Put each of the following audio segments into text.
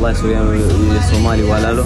wallahi sooyaan iyo soomaali walaalo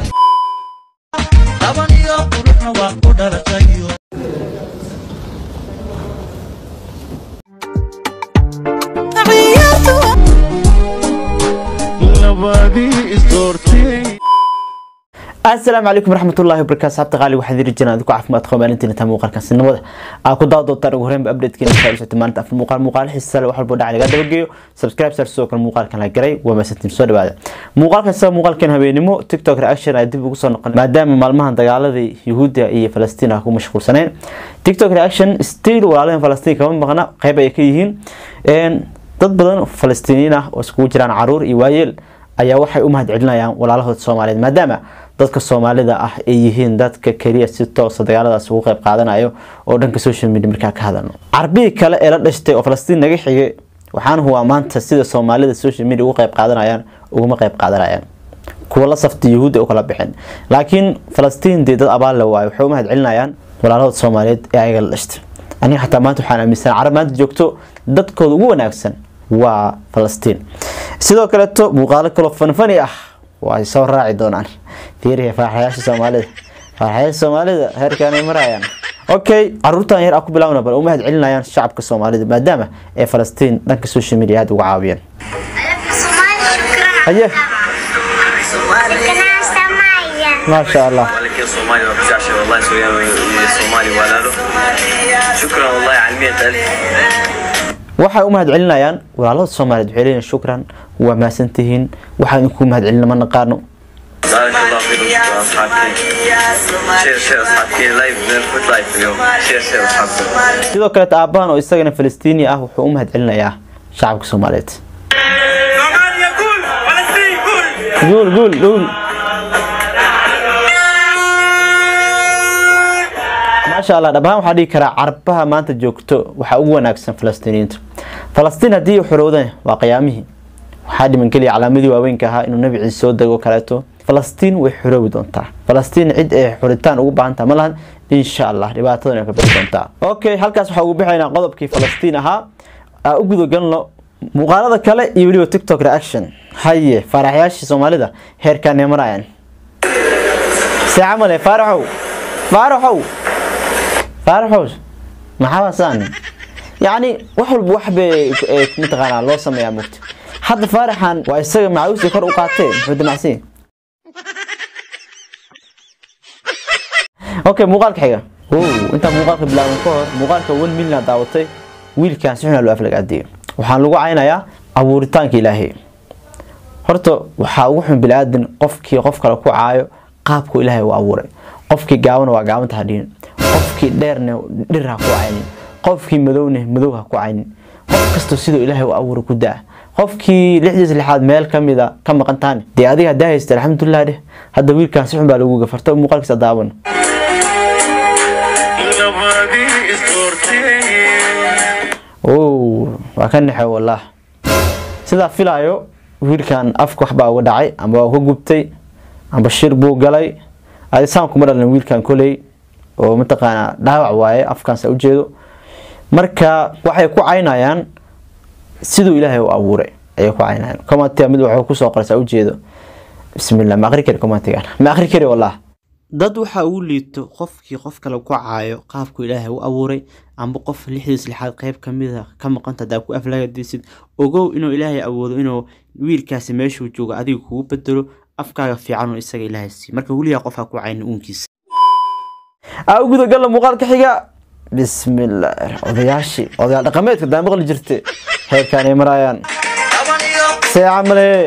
asalaamu calaykum waraxmatullahi wabarakaatu saabta qaali waxaan diri jirnaa adigu caafimaad qaba maalintiina taa muuqaalkan sinimada aa ku daawa doontaan ugu horreynba updatekeena saa socota maalinta afar muuqaal muuqaal xiisa leh wax walbo dhacay laga dabageeyo subscribe sar sidoo kale muuqaalkan la garay waa maasantiin soo dhawaada muuqaalkan sida muuqaalkan habeenimo tiktok reaction ay dib ugu soo noqon maadaama maalmahan dagaaladii yuhuudda iyo falastiin ah ku mashquulsaneen tiktok reaction still walaalahan falastiin kama maqna qayb ay ka yihiin dad badan falastiiniyiin ah oo iskugu jiraan caruur iyo waayeel ayaa waxay u mahad celinayaan walaalahooda soomaaliyeed maadaama dadka soomaalida ah ay yihiin dadka keliya si toosa dagaaladaas ugu qayb qaadanayo oo dhanka social media markaa ka hadalno carbihii kale ee la dhashtay oo falastiin naga xigay waxaana huwaa maanta sida soomaalida social media ugu qayb qaadanayaan uguma qayb qaadanayaan kuwa la safta yuhuudda u kala bixin laakiin falastiin dee dad abaal le waayo waxay u mahad celinayaan walaalahooda soomaaliyeed ee ayaga la dhashtay aniga xataa maanta waxaan aaminsan carab maanta joogto dadkooda ugu wanaagsan waa falastiin sidoo kaleeto muuqaalo kaloo fanfani ah way soo raaci doonaan fiiriya faaxayaasha soomaalida faaxayaasha soomaalida heerkaanay marayaan okay caruurtan yar a ku bilaawna bal u mahad celinayaan shacabka soomaalida maadaama ee falastiin dhanka social media aada uga caawiyeen haye maasha allah ولكن صومالي ما بتزعش والله سويان iyo soomaali walaalo shukran wallahi على 100000 waxay u mahad celinayaan walaalada soomaaliyeed waxay leeyihin shukran waa mahadsantihiin waxaan idinku mahad celina ma naqaano بارك الله فيكم شكرا اصحابك شير شير اصحابك لايف نفوت لايف اليوم شير شير اصحابك sidoo kaleeta aabbahan oo isagana falastiini ah wuxuu u mahad celinayaa shacabka soomaaliyeed صوماليا قول فلسطين قول guul guul guul maasha allah dhabahaan waxaa dhihi karaa carabaha maanta joogto waxaa ugu wanaagsan falastiiniyiinta falastiin haddii ay xorowdaan waa qiyaamihii waxaa dhiman keliya calaamadii waaweynka ahaa inuu nabi ciise soo dego kaleeto falastiin way xoroobi doontaa falastiin cid ay xoritaan ugu baahan taha ma lahan insha allah dhibaatadan ay ka bixi doontaa okay halkaas waxaa ugu bixaynaa qodobkii falastiin ahaa aa u gudagalno muuqaalada kale iyo weliba tiktok reaction haye faaraxyaashii soomaalida heerkaanay marayaan see camale faaraxow faaraxow faaraxow maxaa wasaan yacni wax walba wax bay eh, mataqaanaa loo sameeyaa mugta hadda faaraxan waa isaga macawisii kor u qaatee muxuu damacsan okay muuqaalka xiga wow intaa muuqaalka bilaaban ka hor muuqaalka one million aad daawatay wiilkan si xun aa loo aflagaadiyay waxaan lagu caynayaa abuuritaanka ilaahay horta waxaa ugu xun biniaadan qofkii qof kale ku caayo qaabku ilaahay u abuuray qofkii gaabana waa gaabanta hadhiin qofkii dheerna dhir ha ku caynin qofkii madowna madow ha ku caynin qof kastoo siduu ilaahay u abuuray ku daa qofkii lixdiis lixaad meel kamida ka maqan taane dee adiga hadaa haysta alxamdulilah dheh hadda wiilkan si xun baa lagu gafarta muuqaalkiisa daawan ow waa ka naxay wallah sidaa filaayo wiilkan afka waxbaa uga dhacay amba waa ka gubtay amba shir buu galay adisaan kuma dhalin wiilkan koley oo mataqaanaa dhaawac waaye afkaansa ujeedo marka waxay ku caynayaan siduu ilaahay u abuuray ayay ku caynayaan commentiga mid waxuu kusoo qoraysaa ujeedo bismillah ma aqri kari commentigan ma aqri kari wallah dad waxaa ugu liito qofkii qof kale ku caayo qaabku ilaahay u abuuray amba qof lixdiis lixaad qeyb kamida ka maqanta hadaa ku aflagadisid ogow inuu ilaahay awoodo inuu wiilkaasi meeshuu joogo adiga kugu bedelo afkaaga fiican oo isaga ilaahay siiyo marka weligaa qof ha ku caynin uunkiisa aa u gudagalla muuqaalka xiga bismillah odayaashii odayaal dhaqameedka daa maqli jirte heerkaanay maraayaan see camale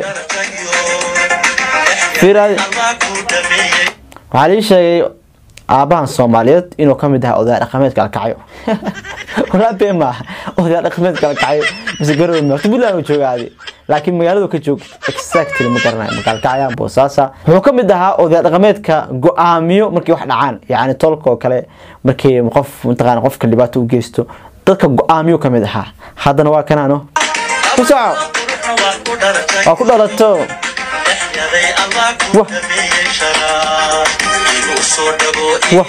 fiiraadi waxaa lii sheegay aabahan soomaaliyeed inuu kamid ahaa odayaal dhaqameedka alkacyo walaa bee maaha odayaal dhaqameedka alkacyo mise garowe ma horta puntland uu jooga adi laakiin magaaladu ka joog exactly ma garanayo magaalkacyaan boosaasa wuxuu kamid ahaa odayaal dhaqameedka go-aamiyo markay wax dhacaan yacni tolka oo kale markii qof mataqaana qofka dhibaato u geysto dadka go-aamiyo kamid ahaa haddana waa kanaano ku soco waa ku dhalato Wah. Wah.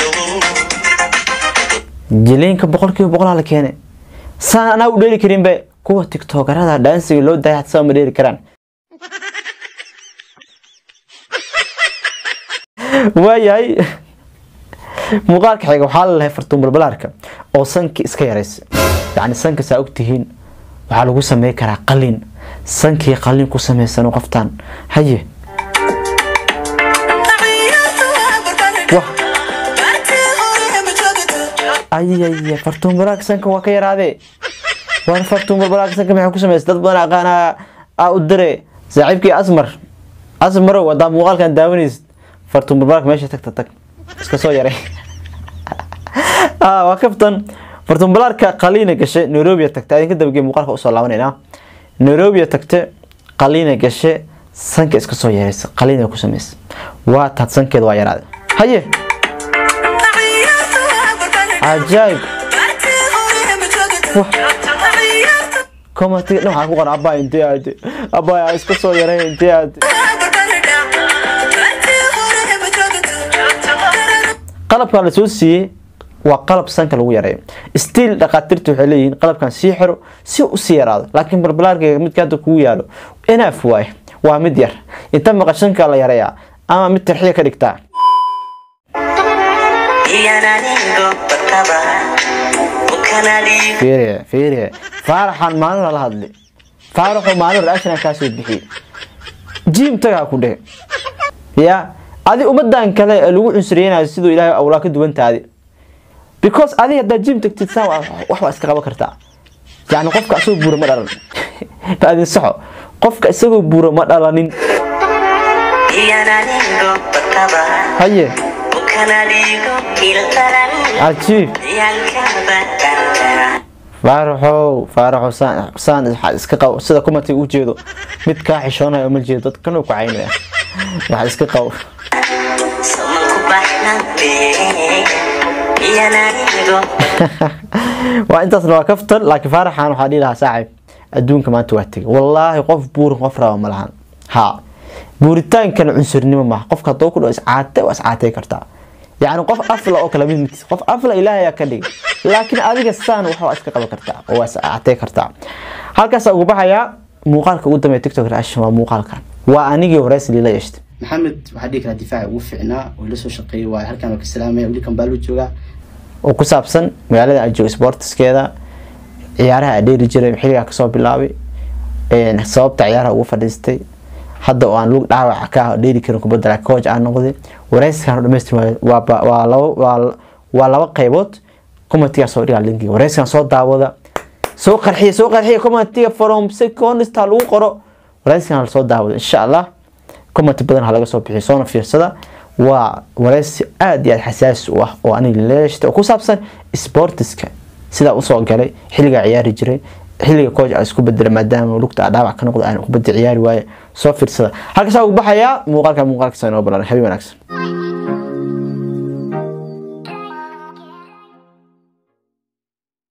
jiliinka boqolkiiba boqolaa la keenay saan anaa u dheeli karinbe kuwa tiktokarada dhaansiga loo daaya hadsaba ma dheeli karaan waayahay muuqaalka xiga waxaa la lahay fartuun balbalaarka oo sankii iska yaraysa yacni sanka saa ogtihiin waxaa lagu samey karaa qalin sankii qalin ku sameysano qoftaan haye wah ayaya fartuun balbalaarka sanka waa ka yaraadee waan fartuun balbalaarka sanka maxay ku sameysa dad badan aqaanaa aa u dire saaxiibkii asmar asmarow haddaa muuqaalkan daawanaysid fartuun balbalaarka meesha tagta tag iska soo yaray waa kaftan fartuun balbalaarka qaliina gashe nairobi tagta idinka dabagee muuqaalka usoo laabanayna nairobi tagte qaliina gashe sanka iska soo yaraysa qaliina ku sameysa waa taad sankeeda waa yaraaday haye cajaayib komatiga dhan waxaa ku qoran abaa intee aade abaa iska soo yaray intee aade qalabkan la soo siiyey waa qalab sanka lagu yareeyo stiil dhakhaatiirta waxay leeyihiin qalabkan sii xiro si u sii yaraado laakiin balbalaarkayga midka hadda kugu yaalo inaaf waaye waa mid yar inta maqashanka la yareeyaa ama mid tarxiya ka dhigtaa fiiriye fiiriye faaraxan maalin lala hadli faaraxoo maalin reaction kaasoo bixiyey jiim tagaa ku dhehe ya adi ummadan kale ee lagu cunsuriyeynayo siduu ilaahay awlaa ka duwantaadi because adi haddaa jiim tagtid saan wax waa iska qaban kartaa yani qofka isagoo buura ma dhalan adin saxo qofka isagoo buura ma dhalanin haye cajiib faaraxow faaraxow saan saan iska qabo sida kumati u jeedo mid kaa xishoonayo ma jeedo dadkan ku caynaya waxa iska qabo waa intaasna waa kaftan laakiin faaraxan waxaa dhihi lahaa saaxib adduunka maanta waa tegay wallaahi qof buurin qof raba ma lahan ha buuritaankana cunsurnimo maaha qofka haddoo ku dhaho iscaate waa iscaatay kartaa yacni qof afla oo kale mid midkiis qof afla ilaahayaa ka dhigay laakiin adiga saan wax waa iska qaban kartaa oo waa iscaatay kartaa halkaasaa ugu baxayaa muuqaalka ugu dambeeya tiktok reaction waa muuqaalkan waa anigii horeys liila yeeshtay maxamed waxaa dhihi karaa difaaca ugu fiicnaa oo la soo shaqeeyay waa halkaan waa ka salaamaya weli kambaaluu joogaa oo ku saabsan magaalada aan joogo sportskeeda ciyaaraha aan dheeri jiray xilligaa kasoo bilaabay sababta ciyaaraha ugu fadhiistay hadda oo aan lug dhaawaca ka ah dheeri karin kubadda laakiin coach aan noqday wareyskan oo dhamaystir waa laba waa laba qaybood commentiga soo dhigaa linkiga wareyskan soo daawada soo qarxiya soo qarxiya commentiga from secondista lagu qoro wareyskan soo daawada insha allah comment badan ha laga soo bixiyo soona fiirsada waa wareysi aada iyo aada xasaasi u ah oo aniga leeshta oo ku saabsan sportiska sidaa usoo galay xilligaa ciyaari jiray xilliga coach aan isku bedela maadaama lugta aan dhaawac ka noqdo aan kubadda ciyaari waaye soo fiirsada halkaasaa ugu baxayaa muuqaalka muuqaalkaasa inoo balan habi wanaagsan